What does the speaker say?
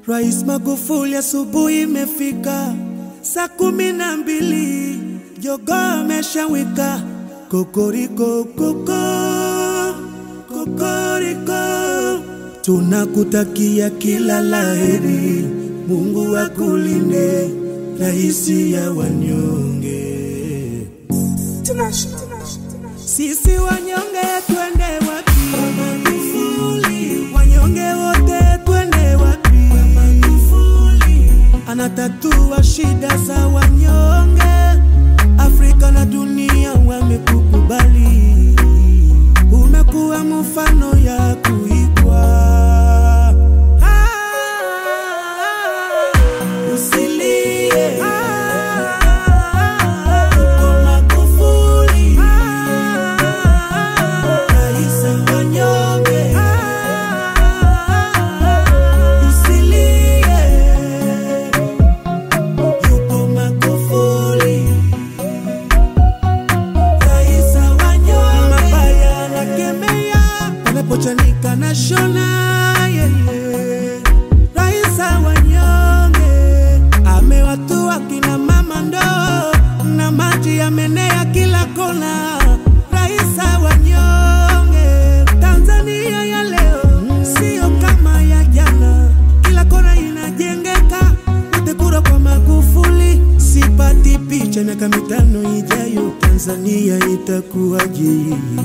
Rais Magufuli, asubuhi imefika saa kumi na mbili, jogoo ameshawika kokoriko koko kokoriko, tunakutakia kila laheri, Mungu akulinde, raisi ya wanyonge. Sisi wanyonge twende wapi? Magufuli. Wanyonge wote twende wapi? Magufuli. Anatatua shida za wanyonge, Afrika na dunia wamekukubali, umekuwa mfano ya kuigwa. Ah, usilie. Uko Magufuli. Rais wa wanyonge. Usilie. Yuko Magufuli. Rais wa wanyonge. Mabaya anakemea, wanapochanika na shona yeah, yeah. Rais wa wanyonge amewatua kina mama ndoo na maji yamenea kila kona. Rais wa wanyonge, Tanzania ya leo sio kama ya jana, kila kona inajengeka. Wote kura kwa Magufuli, sipati picha miaka mitano ijayo Tanzania itakuwaje?